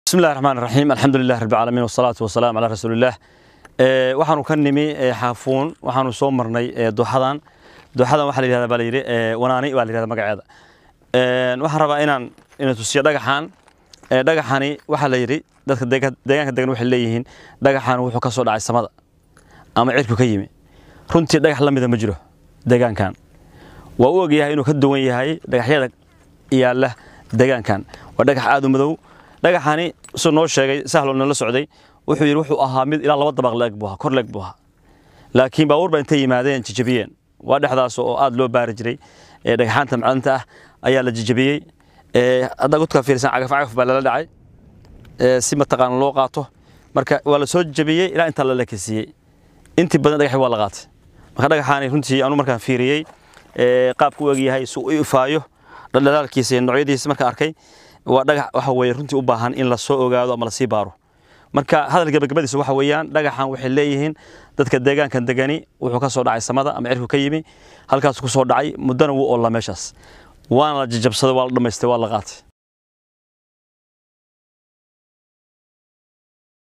bismi llahi raxmaan raxiim alxamdu lilah rabbi caalamiin wasalaatu wasalaam calaa rasuulillaah waxaanu ka nimi xaafuun waxaanu soo marnay dooxadan dooxadan waxaa la yihahda baa la yidhi wanaani baa la yihahda magaceeda waxaan rabaa inaan ina tusiyo dhagaxan dhagaxani waxaa la yidhi dadka deegaanka degan waxay leeyihiin dhagaxan wuxuu ka soo dhacay samada ama cirku ka yimi runtii dhagax la mida ma jiro deegaankan waa u ogyahay inuu ka duwan yahay dhagaxyada yaalla deegaankan waa dhagax aad u madow dhagaxani suu noo sheegay sahlo nala socday wuxuu yidhi wuxuu ahaa mid ilaa laba dabaq leeg buu ahaa kor leeg buu ahaa laakiin baabuur baa intay yimaadeen jijabiyeen waa dhexdaas oo aad loo baari jiray dhagaxaanta macdanta ah ayaa la jijabiyey hadda gudka fiirsan cagaf cagaf baa lala dhacay si mataqaana loo qaato marka waa la soo jabiyey ilaa intaa la lekisiiyey intii badan dhagaxi waa la qaatay marka dhagaxaani runtii anu markaan fiiriyey qaabku u egyahay suu u ifaayo dhaldhalaalkiisa iyo noocyadiisa marka arkay waa dhagax waxa weeye runtii u baahan in la soo ogaado ama la sii baaro marka hadal gabagabadiisa waxa weeyaan dhagaxan waxay leeyihiin dadka deegaankan degani wuxuu ka soo dhacay samada ama cirku ka yimi halkaas ku soo dhacay muddana wuu oolla meeshaas waana la jajabsaday waa la dhammaystay waa la qaatay